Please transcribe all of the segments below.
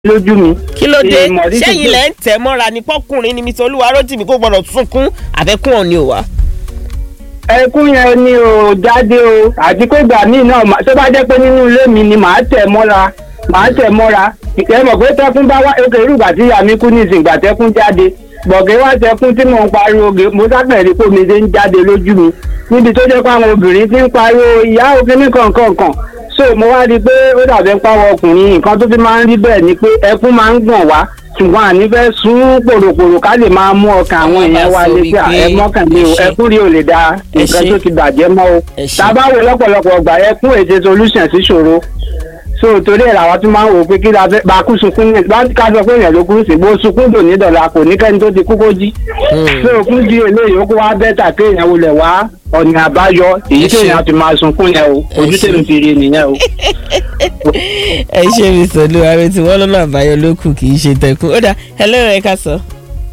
lójú mi. kí ló dé Èèmọ̀ ní sẹ́yìn títí- lẹ́ ń tẹ̀ mọ́ra ní pọ́kùnrin ni mr olúwarótìmí kó gbọ́dọ̀ sunkún àbẹ́kùn ọ̀ni ò wá. ẹkún yẹn ni ò jáde o àti pé ìgbà míì náà mà- tó bá jẹ́ pé nínú ilé mi ni màá tẹ̀ mọ́ra màá tẹ̀ mọ́ra ìkẹ́ mọ̀ pé tẹ́kún bá wá òkè irúgbà tí ìyá mi kú ní ìsìn ìgbà tẹ́kún jáde gbọ̀gẹ́ wá tẹ́kún tí mò ń pariwo gè mo sábẹ̀rẹ̀ pé omi ṣe ń jáde lójú mi níbi tó jẹ́ pé àwọn obìnrin ti ń pariwo ìyá òkè ní kọ̀ọ̀kan so mo wá rí i pé ó dàbẹ̀ ń pàwọ̀ ọkùnrin nǹkan tó fi máa ń rí bẹ́ẹ̀ ni pé ẹkún máa ń gbọ̀n wá ṣùgbọ́n àní fẹ́ sún pòròpòrò ká lè máa mú ọkàn àwọn Wọ́n bá èèyàn wa sọ létí à wípé ẹ mọ́kànlé o ẹ ṣé. ẹkún rí ò lè da Ẹ nǹkan ṣé. tó ti bàjẹ́ mọ́ o Ẹ ṣé. tá a bá wo lọ́pọ̀lọpọ̀ ọgbà ẹkún ètè solution sí ṣòro so torí ẹ̀ làwọn tún máa ń wò ó pé kí la fẹ́ bá kú sunkún ní bá ká sọ pé èèyàn ló kú sí bó sunkún dò ní dọ̀là kò ní kẹ́ni tó ti kú kó jí so òkun di eléyìí ó kó wá bẹ́tà kéèyàn wulẹ̀ wá ọ̀nà àbáyọ èyí Ẹ ṣé. kéèyàn ti máa sunkún yẹn o Ẹ ojú ṣé. tèmi fi rí nìyẹn o. ẹ ṣe mr olúwarótìmí wọn lọ́nà àbáyọ ló kù kì í ṣe tẹkùn ó dà hello ẹ ká sọ.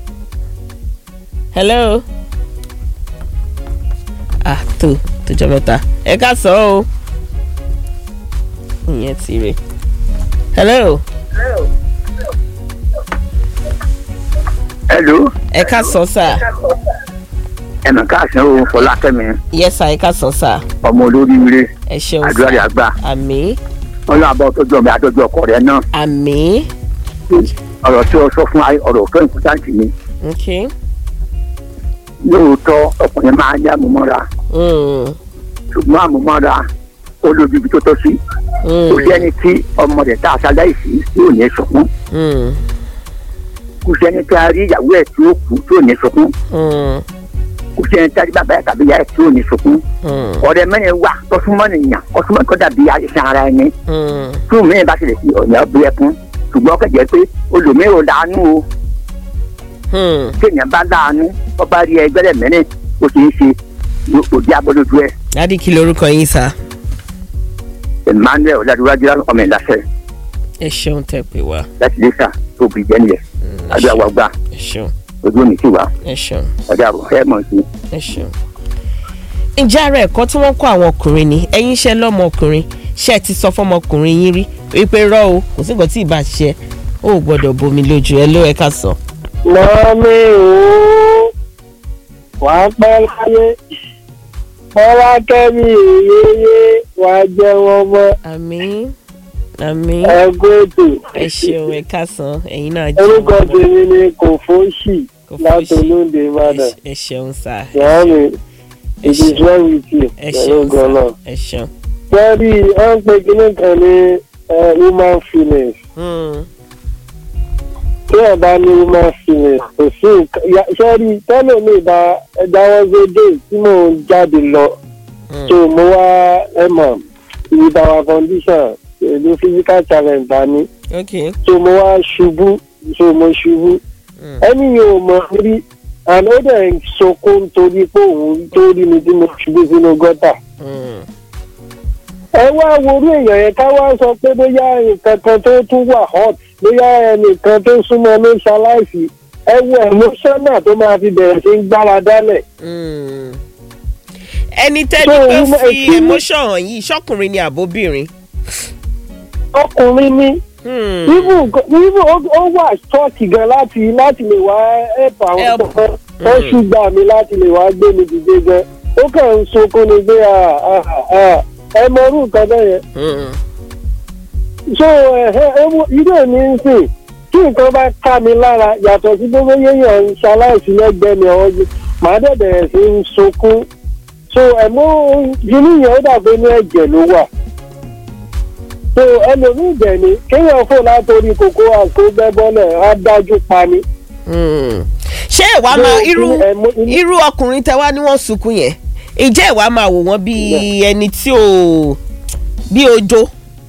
hello. ah tó tójọ mẹ́ta ẹ ká sọ o. ìyẹn ti rè. hello. hello ẹ ká sọ sà. ẹnì káàsán o fọlákẹ́mi yes sà ẹ ká sọ sà. ọmọ olóríire ẹ ṣeun àdúrà rẹ̀ sà. àgbà àmì wọn lọ àbọ̀ tọ́jú ọmọ àtọ́jú ọkọ rẹ̀ náà àmì. ọ̀rọ̀ tí o sọ fún wa ọ̀rọ̀ tó ìpútàǹtì ni ok. lóòótọ́ ọkùnrin máa ń yá àmúmọ́ra Mm, ṣùgbọ́n àmúmọ́ra ó lójú ibi tó tọ́ sí mm, kò sẹ́ni tí ọmọ rẹ̀ tá a ṣaláìsí tí ò ní sọkún mm, kò sẹ́ni tí a rí ìyàwó ẹ̀ tí ó kú tí ò ní sọkún mm, kò sẹ́ni tí a rí bàbá ẹ̀ tàbí ìyá ẹ̀ tí ò ní sọkún mm, ọ̀rẹ́ mẹ́rin wà tọ́súnmọ́ nìyàn ọ̀súnmọ́ tó dàbí àìsàn ara ẹni mm. fún mi bá tilẹ̀ fi ọ̀yà bí ẹkún ṣùgbọ́n kẹ̀jẹ́ pé olùmíràn ò láàánú o Hmm. kéèyàn bá láàánú wọ́n bá rí ẹgbẹ́ rẹ̀ mẹ́rin ó ṣe é ṣe òdi abọ́dójú ẹ̀ dádì kí lorúkọ yín sá. emmanuel ọ̀làdúrájú ọmọ ìlàsẹ̀ ẹ ṣeun tẹ pé wá láti lè sà tó bì jẹ́ nìyẹn adúlá wa gbà ẹ ṣeun ojú òní sí wa ẹ ṣeun ọjà àbọ̀ ẹ̀ mọ̀ sí. ẹ ṣeun. ǹjẹ́ ara ẹ̀kọ́ tí wọ́n kọ́ àwọn ọkùnrin ni ẹ̀yin iṣẹ́ lọ́mọkùnrin ṣé ẹ ti sọ fọmọkùnrin yín rí wípé rọ́ o kò sí nǹkan tí ì bá ṣe ó ò gbọ́dọ̀ bomi lójú ẹ ló ẹ ká sọ. mọ́mí o wà á pẹ́ láyé fọlá kẹ́mi èyéyé wà á jẹ́ wọn mọ́ àmín àmín ẹgbẹ́ ètò ẹ ṣeun ẹ ká san ẹ̀yin náà jẹ́ orúkọ wọn mọ́. tèmi ni kò fóṣì Kò fóṣì. látolóńdè ìbàdàn ẹ ṣeun sá mọ́mí ẹ it is ṣeun well with you ẹ pẹ̀lú ṣeun gọ́nà. sá ẹ ṣeun. sẹ́rí wọ́n ń pe kinní kan ní eh, human feelings Hmm. tí ẹ̀ bá ní human feelings kò sí nǹkan ya- sẹ́rí tẹ́lẹ̀ mi bá ẹja wọn ṣe dé tí mò ń jáde lọ. Hmm. so mo wá ẹ mọ̀ with our condition pẹ̀lú physical challenge dání ok so mo wá ṣubú so mo ṣubú Hmm. ẹni yóò mọ rí and ó dẹ̀ ń sọkún torí pé òun tó rí mi tí mo ṣubú sínú gọ́tà Hmm. ẹ wá worú èèyàn yẹn ká wá sọ pé bóyá nǹkan kan tó tún wà hot bóyá ẹnìkan tó súnmọ́ ló ṣaláìsí ẹ wo emotional tó máa fi bẹ̀rẹ̀ sí ń gbára dálẹ̀ Mm. ẹni tẹ́ni So, tó human- fi human- emotion hàn yìí ṣọkùnrin ni àbóbìnrin. ọkùnrin ní Hmm. even even ó- ó wà ṣọ́ọ̀kì gan láti láti lè wá help àwọn Help. tó wọ́n ṣùgbọ́n mi láti lè wá gbé mi dìde gan ó kàn ń sunkún ni pé ah, ah, ah, ẹ mọ orú nǹkan bẹ́ẹ̀ yẹn Hmm. so ẹ̀hẹ́ ewu irú èmi ń sìn tí nǹkan bá ká mi lára yàtọ̀ sí gbogbo yéèyàn ń ṣaláìsí lẹ́gbẹ̀ẹ́ mi ọ̀hún ju màá dẹ̀ bẹ̀rẹ̀ sí ń sunkún so ẹ̀mú inú yẹn ó dàbí ní ẹ̀jẹ̀ ló wà so ẹlòmíì dẹ̀ ni kéèyàn fò látòrí kòkó àkó bẹ́ bọ́lẹ̀ á dájú pa ni. Hmm. ṣé ìwà So, máa irú inú- ẹ̀mú- inú- irú ọkùnrin tẹ wá ní wọ́n sunkún yẹn ìjẹ́ ìwà máa wò wọ́n bí ẹni tí ò bí ojo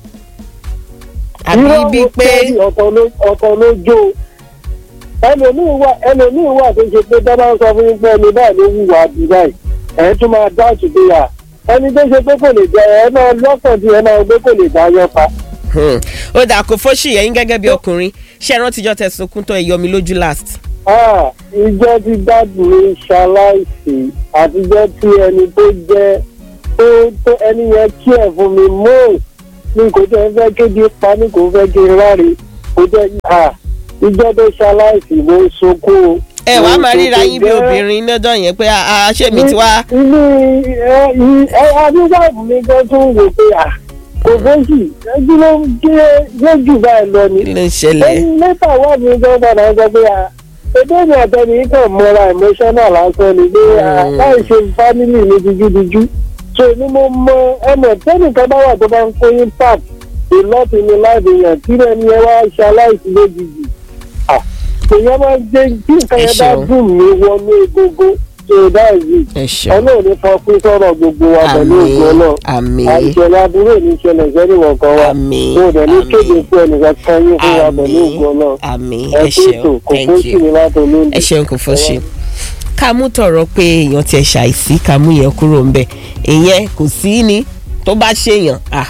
àbí irọ́ bíi ó pé tẹ́lẹ̀ ọ̀kan ló ọ̀kan ló jó o. ẹlòmíì wà ẹlòmíì wà tó ṣe pé dábàá ń sọ fún yín pé ẹni báyìí ló wùwà bí báyìí ẹ̀ tún máa dá òtútù yà ẹni tó ṣe pé kò lè jẹ ẹ máa lọ́kàn tí ẹ máa gbé kò lè dá yọ pa. Hmm. ó dà kó fóṣì ẹ̀yin gẹ́gẹ́ bí ọkùnrin ṣé ẹ rántí jọ́ tẹ sunkún tó ẹ yọ mi lójú last. Ah, ìjọ tí dáàbò mi ṣaláìsí àtijọ́ tí ẹni tó jẹ́ tó tó ẹni yẹn kí ẹ̀ fún mi mọ́ ní kò tẹ́ fẹ́ kéde pa ní kò fẹ́ kí n ráre kó jẹ́ à ìjọ tó ṣaláìsì ló ń sunkún o. ẹ wàá máa ríra yín bí Jẹ́- obìnrin lọ́jọ́ yẹn pé a ṣé mi ti wá. ilé ẹ ẹ adúgbàbù mi gan tún wò pé à kò fẹ́sì ẹjú ló ń gé lójú báyìí lọ ni. kí ló ń ṣẹlẹ̀. ẹni lẹ́tà wà mí gan padà sọ pé à ẹgbẹ́ mi àtẹni kàn mọ́ra emotional lásán ni pé à Mm. láì ṣe family mi dijúdijú. so ni mo mọ ẹmọ tẹnìkan bá wà tó bá ń kó impact ìlọ́ọ̀tì mi láti yàn kí lẹ́ni ẹ wá ṣe aláìsí lójijì. à èèyàn máa ń jẹ́ kí nǹkan Ẹ yẹn bá ṣeun. dùn mí wọnú egungun so that's it ẹ ṣeun ọlọ́run ní fọ pín sọ̀rọ̀ gbogbo wa pẹ̀lú ògùn àmì náà àmì àìṣẹ̀lẹ̀ aburú ní ìṣẹ̀lẹ̀ sẹ́nìwọ̀n kan wa àmì tó dẹ̀ ní kéde àmì fún ẹnìkan kan yín fún wa pẹ̀lú àmì ògùn náà àmì ẹ ẹ kú ètò ṣeun kò thank kó sí you mi láti olóńgbò. ẹ ṣeun kò fọ́ ṣe ká mú tọrọ pé èèyàn tiẹ̀ ṣàìsí ká mú yẹn kúrò ńbẹ̀ ìyẹn kò sí ni tó bá ṣèyàn à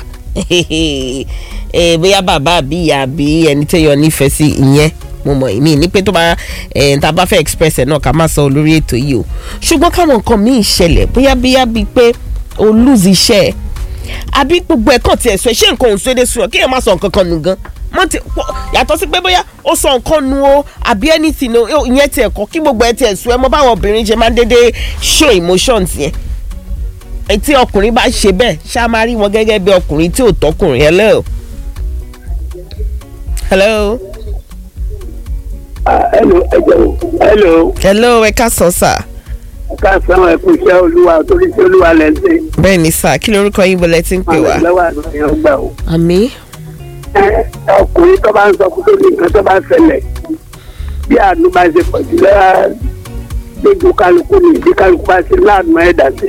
bóyá bàbá àbí ìyá àbí ẹni téèyàn nífẹ̀ẹ́ sí ìyẹn mo mọ̀ ìmí ní pé tó bá tá a bá fẹ́ express ẹ̀ náà ká má sọ olórí ètò yìí o ṣùgbọ́n káwọn nǹkan míì ṣẹlẹ̀ bóyá bóyá bíi pé o lose iṣẹ́ ẹ̀ àbí gbogbo ẹ̀kan tiẹ̀ sọ ẹ̀ ṣé nǹkan ò ń sọ èdè sùn ọ́ kéèyàn má sọ nǹkan kan nù gan mọ ti yàtọ̀ sí pé bóyá ó sọ nǹkan nu o àbí anything o ìyẹn tiẹ̀ kọ́ kí gbogbo ẹ̀ tiẹ̀ sùn ẹ mọ báwọn obìnrin ṣe máa ń dédé show emotions yẹn tí ọkùnrin bá ṣe bẹ́ẹ̀ ṣá máa rí wọn gẹ́gẹ́ bí ọkùnrin tí ò tọkùnrin hello. hello. hello ẹ jẹun hello. hello ẹ ká sọ sà. ká sàn ẹ kú iṣẹ́ olúwa torí iṣẹ́ olúwa lẹ́ ń ṣe. bẹ́ẹ̀ ni sà kí lorúkọ yín bọ́lẹ̀ tí ń pè wá. àwọn ìlọ́wọ́ àgbàyàn gbà o. àmì. ọkùnrin tó bá ń sọ kó tó ní nǹkan tó bá ń ṣẹlẹ̀ bí àánú bá ṣe pọ̀ jù lọ́wọ́ lójú kálukú ni bí kálukú bá ṣe láàánú ẹ̀dá sí.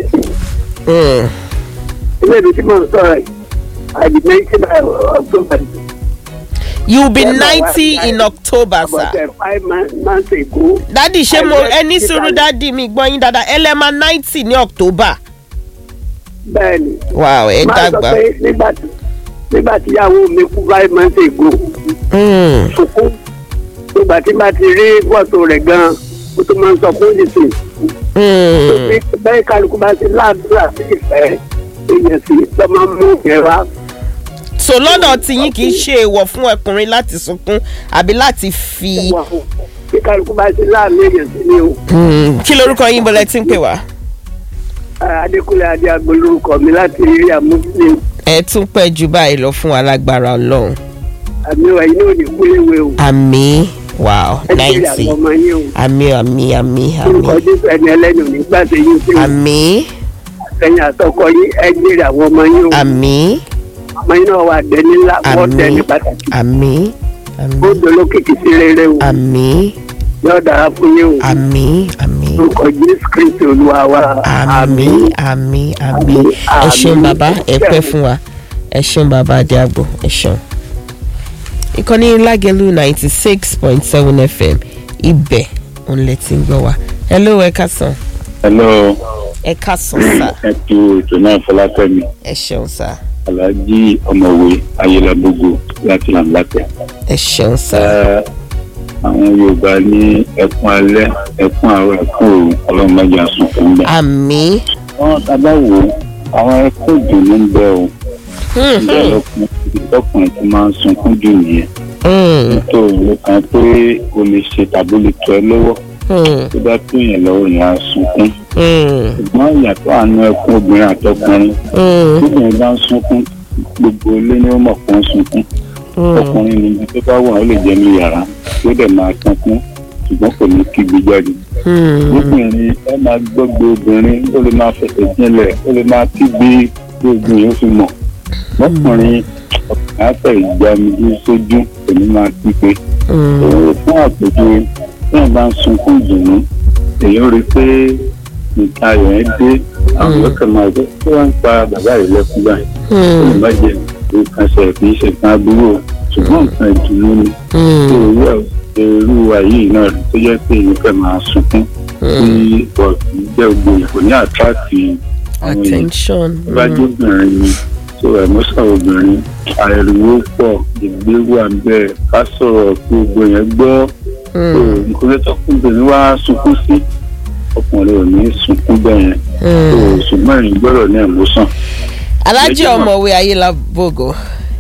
ilé mi tí mò ń sọ̀rọ̀ yìí àdìmẹ́ ìṣẹ́ bá ọ̀gbọ́n you be ninety in october sir. about uh, five months ago. dadi ṣé mo I ẹni read sùúrù it dadi mi gbọ́ yín dáadáa ẹlẹ́mà ninety ní october. bẹ́ẹ̀ni. wow ẹ máa sọ dàgbà. pé nígbà tí nígbà tí ìyàwó mi kú five months ago Mm, sunkún nígbà tí bá ti rí fọ́tò rẹ̀ gan-an ó tó máa ń sọ fún ìsìn. mm. bẹ́ẹ̀ kálukú bá ti láàdúrà sí ìfẹ́ èèyàn sì lọ́ máa ń mú ìyẹn wá. so lọ́dọ̀ tiyín kì í ṣe èèwọ̀ fún ọkùnrin láti sunkún àbí láti fi. wà fún bí kálukú bá ti láàánú èèyàn sí ni o. Mm, kí lorúkọ yín bọ́lẹ̀ tí ń pè wá. adékúnlé adé agbo lórúkọ mi láti rí àmúṣe ẹ tún pẹ́ ju báyìí lọ fún alágbára ọlọ́run. àmì ẹ̀yin náà ní kúléwé o. àmì wow ẹ jẹ́rìí ninety àwọn ọmọ yín o. àmì àmì àmì orúkọ àmì jésù ẹni ẹlẹ́nu nígbà tí yín sí o. àmì ẹ̀yin àtọkọ yín ẹ jẹ́rìí àwọn ọmọ yín o. àmì ọmọ yín náà wà dẹni ńlá wọ́n àmì dẹni pàtàkì. àmì ó àmì dolókìkí sí rere o. àmì yóò dára fún yín o. àmì àmì orúkọ jésù kristi olúwa wa. àmì àmì àmì ẹ ṣeun àmì. bàbá ẹ pẹ́ fún wa ẹ ṣeun bàbá adéàgbò ẹ ṣeun. ìkànnì lágẹ̀lú ninety six point seven fm ibẹ̀ òun lẹ ti ń gbọ́ wa hello ẹ kásán hello ẹ kásán sá ẹ tu ètò náà fọlákẹ́mi ẹ ṣeun sá alhaji ọmọwé ayélujábógo láti làǹlàtẹ. ẹ ṣeun sá Ẹ, àwọn yorùbá ní ẹkún alẹ́ ẹkún àárọ̀ ẹkún òru ọlọ́run má jẹ́ àsùn fún mi. àmì wọ́n tábà wò ó àwọn ẹkún ìdùnnú ń bẹ o ìjà lọkùnrin lọkùnrin tó máa ń sunkún jù nìyẹn nítorí òun kan pé o lè ṣe tàbí o lè tọ́ ẹ lọ́wọ́ tó bá tó yẹn lọ́wọ́ yẹn á sunkún ṣùgbọ́n ìyàtọ̀ àánú ẹkún obìnrin àtọkùnrin obìnrin bá ń sunkún gbogbo ilé ni ó mọ̀ pé ó ń sunkún ọkùnrin ni ibi tó bá wà ó lè jẹ́ ní yàrá tó dẹ̀ máa sunkún ṣùgbọ́n kò ní kígbe jáde obìnrin ẹ máa gbọ́gbé obìnrin ó lè máa fẹsẹ̀ jinlẹ̀ ó lè máa kígbe gbogbo yóò fi mọ̀ ọkùnrin ọkùnrin àtẹ̀ ìgbàmídú sójú kò ní máa kígbe òun fún àpèjúwe tí wọn bá ń sunkún ìdùnnú èyí ó rí i pé nǹkan ayọ̀ yẹn dé àwọn ọkọ̀ máa gbé tí wọ́n ń pa bàbá yìí lẹ́kún báyìí ó lè má jẹ nǹkan ṣe kì í ṣe nǹkan aburú o ṣùgbọ́n nǹkan ìdùnnú ni tí òwú ẹ̀ irú ayé náà rí tó jẹ́ pé èyí fẹ́ máa sunkún tí ọ̀sìn jẹ́ gbogbo ìkò ní àtúrátì àwọn èèyàn attention bá jẹ́ obìnrin ni tó ẹ̀mọ́sàn obìnrin ariwo pọ̀ ìgbéwò àbẹ̀ ká sọ̀rọ̀ kí gbogbo yẹn gbọ́ tó nǹkan tó tọkùnrin wá sunkún sí ọkùnrin ò ní sunkún bẹ́ẹ̀ yẹn tó ṣùgbọ́n ìyìn gbọ́dọ̀ ní ẹ̀mọ́sàn. alájẹ Méjì mọ̀. ọmọwé ayélujábògò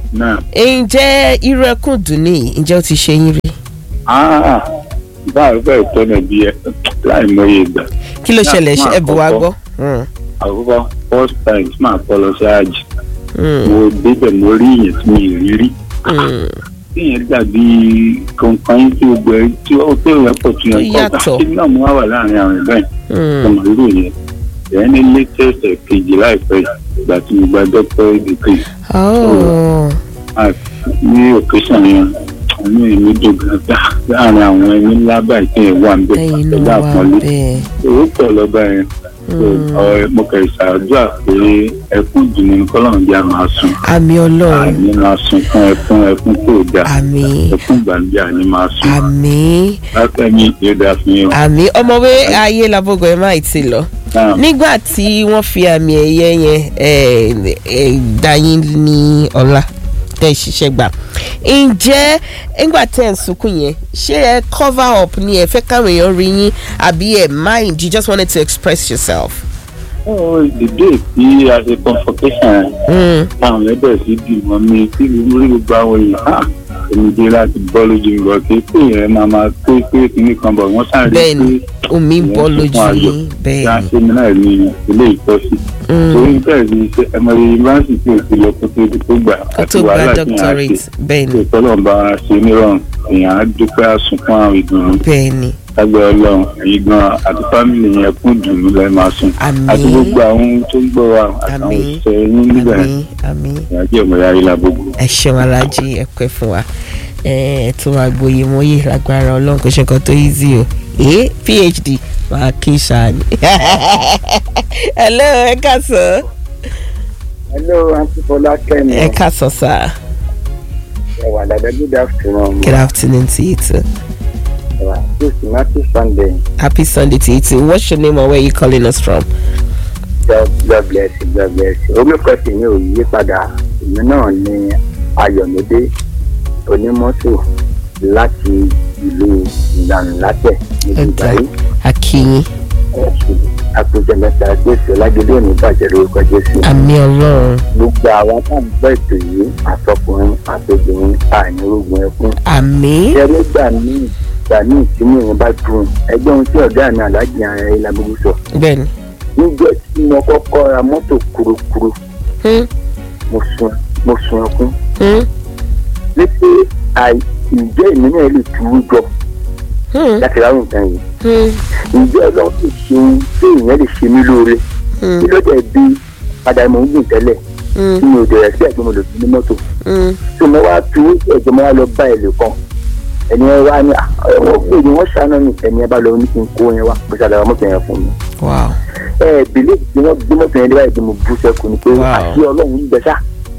náà ǹjẹ́ irú ẹkún dùn ní ǹjẹ́ ó ti ṣe yín rí áá báwo bẹ́ẹ̀ tọ́nà bí ẹ láì mọye ìgbà kí ló Náà, ṣẹlẹ̀ fún ẹ bù wá àkọ́kọ́. gbọ́. Mm, àkọ́kọ́ first time tí màá kọ́ lọ sí àjì mm, mo débẹ̀ mo rí ìyẹn tí mi ì rí rí mm. ìyẹn dàbí kankan tí o gbẹ tí ó tó yẹ pọ̀ tún yẹn Ó kọ́ yàtọ̀. kí náà mo wá wà láàrin àwọn ìbẹ́ yẹn Mm. ọmọ irú yẹn ìyẹn ní latest ẹ̀ kejì láìpẹ́ yìí, ìgbà tí mo gba doctor degree Oh. ní occasion yẹn àánú èmi dùn gan láàrin àwọn ẹni ńlá báyìí tí yẹn wà ń bẹ̀ lẹ́yìn pẹ̀lú náà wà àpọ́nlé bẹ́ẹ̀. owó pọ̀ lọ́ba yẹn Mm. ọ̀rẹ́ mo kẹ̀ ṣàdúrà pé ẹkún dùnú ní kọ́lọ́run bí a máa sùn àmì ọlọ́run àní máa sùn fún ẹkún ẹkún tó dáa àmì ẹkún gbàǹdé àní máa sùn àmì látẹ̀mí yóò dáa fún yín. àmì ọmọwé ayé labogo ẹ máa ti lọ Náà, nígbà tí wọ́n fi àmì ẹ̀yẹ yẹn eh, eh, dá yín ní ọlá tẹ́ ẹ ṣiṣẹ́ gbà ǹjẹ́ nígbà tẹ́ ẹ̀ ń sunkún yẹn ṣé ẹ cover up ni ẹ fẹ́ káwọn èèyàn rí yín àbí ẹ mind you just wanted to express yourself. oh, the day tí a ṣe convocation Mm. táwọn ẹgbẹ́ sí dì mọ́ mi tí mo rí gbogbo àwọn èèyàn ah èmi dé láti bọ́ lójú mi bọ̀ kí pé yẹn máa máa pé pé kíní kan bọ̀ wọ́n sáré bẹ́ẹ̀ni pé omi ìyẹn bọ́ sunkún lójú ayọ̀. yín bẹ́ẹ̀ni. yá mi náà ní ilé ìtọ́sí Mm. torí bẹ́ẹ̀ ni iṣẹ́ ẹmọye yunifásitì ò ti lọ kó tó di tó gbà kó tó gba doctorate bẹ́ẹ̀ni ṣe tọ́lọ́run bá wa ṣe nírọ̀rùn èèyàn á dúpẹ́ àsunkún àwọn ìdùnnú bẹ́ẹ̀ni lágbẹ́ ọlọ́run ẹ̀yin gan àti fámìlì yẹn kún ìdùnnú lẹ́ẹ̀ máa sùn Àmín. àti gbogbo àwọn tó ń gbọ́ wa àtàwọn Àmín. òṣìṣẹ́ yín nígbà yẹn àmì àmì. ìyájí ọmọ ya ilà gbogbo. ẹ ṣeun alájí ẹ pẹ́ fún wa ẹ ẹ tún máa gboyè mọ́yè lágbára ọlọ́run kò ṣe nǹkan tó easy o ee phd máa kí sani. hello ẹ káàsán hello aunty fọlá kẹ́mi ẹ káàsán sir ẹ̀wà dada good afternoon good afternoon to you too ẹ̀wà this is matthew sunday happy sunday to you too what's your name and where you calling us from. god god bless you god bless you orúkọ tèmi ò yí padà èmi náà ni ayọ̀mídé onímọ́tò láti ìlú ìlànà-látẹ̀ níbi ìbáyé akínyìn àpèjẹ mẹ́ta jésù lágbèlè òní bàjẹ́ lórúkọ jésù àmì ọlọ́run gbogbo àwọn tá à ń gbọ́ ètò yìí àtọkùnrin àtobìnrin àìnírógun ẹkún àmì ẹrú gbà míì gbà míì tí mò ń bá dùn ẹgbẹ́ ohun tí ọ̀gá mi aláàjì ara ẹ̀ lágbègbè sọ bẹ́ẹ̀ni. níjọ́ tí mo kọ́kọ́ ra mọ́tò kurukuru Hmm, mo sun mo sun ẹkún hmm, wípé àì ǹjẹ́ èmi náà lè tuwú jọ hmm, láti ráhùn nǹkan yìí hmm, ǹjẹ́ ọlọ́run lè ṣe ohun tí èèyàn lè ṣe mí lóore hmm, kí ló dẹ̀ bí padà mò ń gbìn tẹ́lẹ̀ hmm, tí mi ò dẹ̀ rẹ̀ sí ẹ̀gbọ́n mo lò sí ní mọ́tò hmm. tí mo wá tuwú ẹ̀jẹ̀ mo wá lọ bá ẹ̀lẹ́ kan ẹni ẹ wá ní àwọn pè ní wọ́n ṣàánú mi ẹni ẹ bá lọ ní kí n kó yẹn wá mo ṣàlàyé mọ́tò yẹn fún mi wow ẹ bìlẹ̀ tí wọ́n gbé mọ́tò yẹn dé báyìí tí mo bú sẹ́kù ni pé Wow. àti ọlọ́run ń gbẹ sá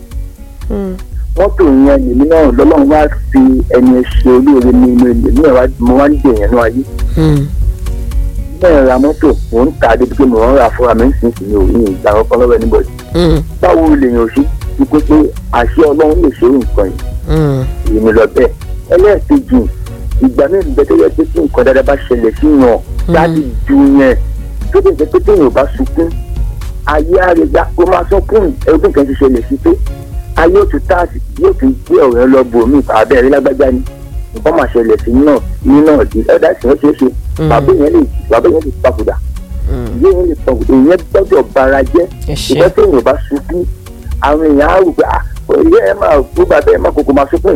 Hmm, mọ́tò yẹn lèmi náà lọ́lọ́run wá fi ẹni ẹ ṣe olóore ní inú ilé mi náà mo wá ń dè yẹn náà ayé hmm, bẹ́ẹ̀ ra mọ́tò mò ń ta débi pé mò ń ra fúnra mi ń sìn sí mi ò ní ìgbà kankan lọ́wọ́ anybody hmm, báwo lèèyàn ṣe ti pé pé àṣẹ ọlọ́run lè ṣe nǹkan yìí hmm. èmi lọ bẹ́ẹ̀ ẹlẹ́ẹ̀kejì ìgbà mẹ́rin bẹ́ẹ̀ tó yẹ pé kí nǹkan dáadáa bá ṣẹlẹ̀ sí yàn láti ju yẹn tó lè jẹ́ pé téèyàn ò bá sunkún ayé àrègbà kó máa sọkún ẹgbẹ́ kan ti ṣẹlẹ̀ sí pé ayé ò tún táàsì yóò tún gbé ọ̀rẹ́ lọ bò mí àbẹ́rẹ́ lágbájá ni nǹkan máa ṣẹlẹ̀ sí náà ní náà di ẹ̀dá ìsìn ṣeé ṣe bàbá yẹn lè bàbá yẹn lè papòdà ìyá yẹn lè papòdà èèyàn gbọ́dọ̀ bara jẹ́ ẹ ṣe ìgbà téèyàn ò bá sunkún àwọn èèyàn á rò pé ah ìyá ẹ máa kó bàbá ẹ máa kókó máa sunkún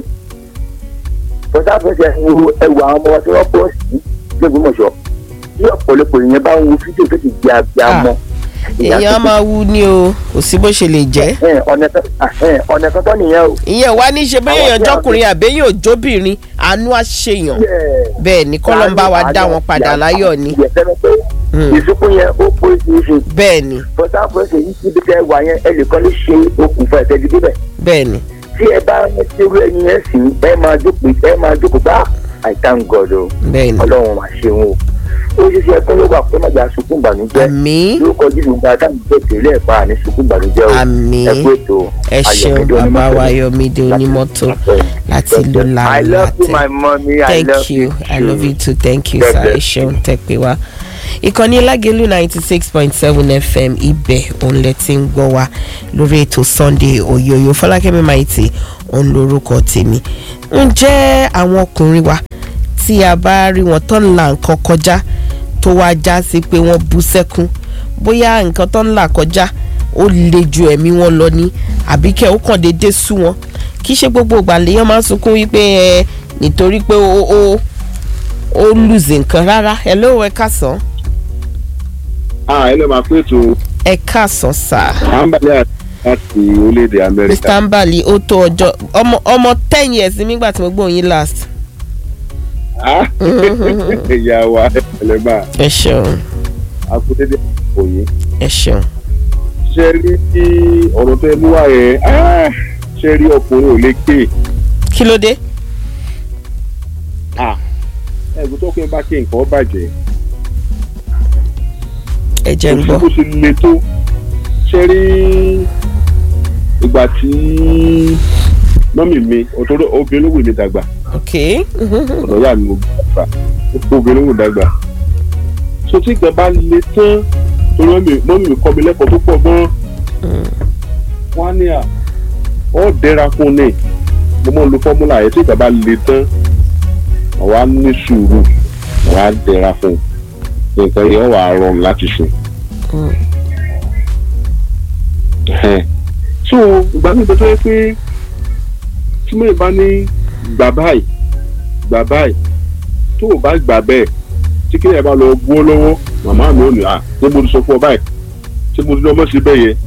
bọ́sà fẹsẹ̀ wo ẹwà àwọn ọmọ wa tí wọ́n pọ̀ sí lẹ́gbẹ̀mọ̀ṣọ́ tí ọ̀pọ̀lọpọ̀ èèyàn bá ń wo fídíò tó ti di abiyamọ. èèyàn á máa wú ni o kò sí bó ṣe lè jẹ́ ẹ, ọ̀nà kan ẹ, ọ̀nà kan tán nìyẹn o. ìyẹn wá ní ṣe bẹ́ẹ̀ Àwọn èèyàn tí a- jọkùnrin àbẹ́yìn òjóbìnrin àánú àṣeyàn Yeah. bẹ́ẹ̀ ni kọ́lọ́ ń bá wa dá wọn padà láyọ̀ ni ìyẹ̀fẹ́ pé Hmm. ìsúnkún yẹn ó pé ìṣe bẹ́ẹ̀ ni bọ́sà fẹsẹ̀ yìí síbi tẹ́ wà yẹn ẹ lè kọ́ lè ṣe okùnfà ẹ̀fẹ́ gidi bẹ́ẹ̀. bẹ́ẹ̀ ni tí ẹ bá ń ṣerú ẹni yẹn sì ẹ máa jókòó ẹ máa jókòó bá I thank God o bẹ́ẹ̀ ni ọlọ́run máa ṣe wọn o. ó ṣe ṣe ẹkún ló wà pé má jà sunkún ìbànújẹ́ àmì lórúkọ jíjù gba táwọn ìgbẹ́ tèlé ẹ̀ pa àní sunkún ìbànújẹ́ o àmì ẹ kú ètò ẹ ṣeun Ayọ̀mídé bàbá onímọ́tò. wa Ayọ̀mídé onímọ́tò láti ìlú I love you làǹlàtẹ̀ my mommy I thank love you i love you too thank you God sir ẹ bless ṣeun tẹ pé wá ìkànnì lágẹ̀lú ninety six point seven fm ibẹ̀ òun lẹ ti ń gbọ́ wa lórí ètò sunday oyoyo fọlákẹ́mi maiti òun lorúkọ tèmi ǹjẹ́ àwọn ọkùnrin wa tí a bá rí wọn tó ń la nǹkan kọjá tó wá já sí pé wọ́n bú sẹ́kún bóyá nǹkan tó ń là kọjá ó le ju ẹ̀mí wọn lọ ní àbíkẹ́ ó kàn déédéé sú wọn kì í ṣe gbogbo ìgbà lèèyàn máa ń sunkún wípé ẹ nítorí pé ó ó ó lùzì nǹkan rárá ẹ ló wẹ kásán ah ẹ lè máa pé ètò ẹ kásán sáà. àǹbálẹ̀ láti orílẹ̀-èdè amẹ́ríkà. mr mbali ó tó ọjọ́ ọmọ ọmọ ten years nígbà tí mo gbọ́ yín last. Ah, ìyá wa ẹ̀lẹ́ máa ẹ ṣeun akúndédé òyìn. ẹ ṣeun. ṣe rí ọ̀rọ̀ tẹ mú wá yẹn ah, ṣe rí ọkùnrin ò lè ké kí ló dé. ẹ̀gbọ́n tó kí n bá ké nǹkan bàjẹ́. ẹ jẹ́ ń gbọ́. bó ṣe le tó ṣe rí ìgbà tí mọ́mì mi òtòrò obìnrin ló wù mí dàgbà ok. ọ̀dọ̀ yà mí mo gbà obìnrin ló wù dàgbà so tí ìgbà bá le tán torí mọ́mì mọ́mì mi kọ́ mi lẹ́kọ̀ọ́ tó pọ̀ gan wọ́n á ní à ọ́ dẹ́ra fún ni mo mọ̀ ń lo fọ́múlà yẹn tí ìgbà bá le tán àwa ní sùúrù àwa dẹ́ra fún nǹkan yẹn wà á rọrùn láti sùn. Ẹhẹ́n. so ìgbà mi bẹ tó yẹ pé tí mo bá ní gbà báyìí gbà báyìí tó o bá gbà bẹ́ẹ̀ tí kí ẹ bá lọ gbó lọ́wọ́ màmá mi ò ní à ṣé mo ti sọ fún ọ báyìí ṣé mo ti lọ mọ́ sí bẹ́ẹ̀ yẹn.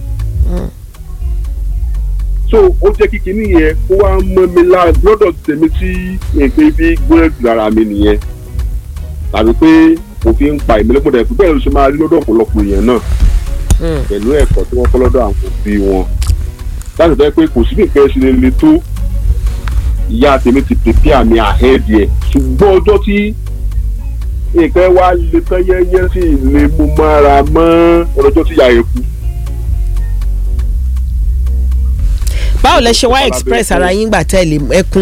so ó jẹ́ kíkí nìyẹn kó wá mọ́ mi lára gbọ́dọ̀ tèmi tí èpè bí gbọ́dọ̀ lára mi nìyẹn tàbí pé òfin ń pa ìmọ̀lẹ́pọ̀ dẹ̀ pé bẹ́ẹ̀ ló ṣe máa rí lọ́dọ̀ ọ̀pọ̀lọpọ̀ èèyàn náà pẹ̀lú ẹ̀kọ́ tí wọ́n kọ́ lọ́dọ̀ àwọn òbí wọn láti jẹ́ pé kò sí bí nǹkan ṣe lè le tó ìyá tèmi ti pèpè àmì àhẹ́ẹ̀dì ẹ̀ ṣùgbọ́n ọjọ́ tí nǹkan wá le tán yẹ́yẹ́ sí ilé mú mára mọ́ ọlọ́jọ́ tí ìyá rẹ̀ kú. báwo lẹ ṣe wá express ara yín gbà tẹ́lẹ̀ ẹkún.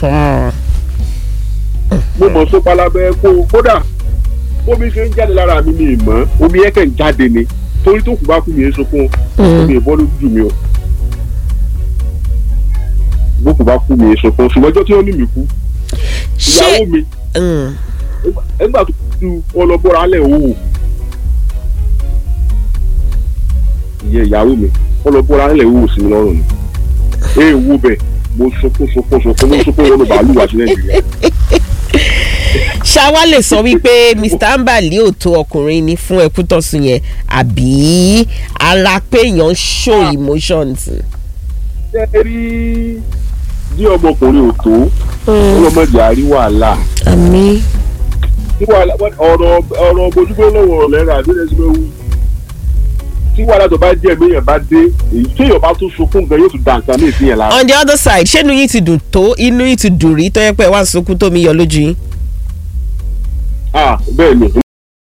mo mọ̀ sópa lábẹ́ kó kódà bómi ṣe ń jáde lára mi mi mọ́ omi yẹn kàn ń jáde ni torí tó kù bá kú mi èso fún omi ìbọn lójú mi o bó kù bá kú mi èso fún ṣùgbọ́n ọjọ́ tí wọ́n ní mi kú ìyàwó mi Mm. ẹgbà tó kú wọn lọ bọ́ra alẹ́ òwò ìyẹn ìyàwó mi wọn lọ bọ́ra alẹ́ òwò sí mi lọ́rùn ni ee wo bẹ̀ mo sunkún sunkún sunkún mo sunkún wọn lọ bàálù wá sí nàìjíríà ṣáwá lè sọ wípé mr ambali ò tó ọkùnrin ni fún ẹkú tọ̀sùn yẹn àbí ara pé èèyàn ń show emotions. ṣe é rí bí ọmọkùnrin ò tó ọlọmọdé àrí wàhálà àmì tí wàhálà ọ̀rọ̀ ọ̀rọ̀ bójúgbó lọ́wọ́ lẹ́rọ àbí ẹ̀sìn bẹ́ẹ̀ wú tí wàhálà tó bá jẹ́ ẹ̀mí bá dé èyí tí èèyàn bá tún sunkún gan yóò tún dà nǹkan ní ìsìn yẹn lára. on the other side ṣé inú yín ti dùn tó inú yín ti dùn rí tó yẹ pé ẹ wá ń sunkún tómi yọ lójú yín. ah bẹ́ẹ̀ ni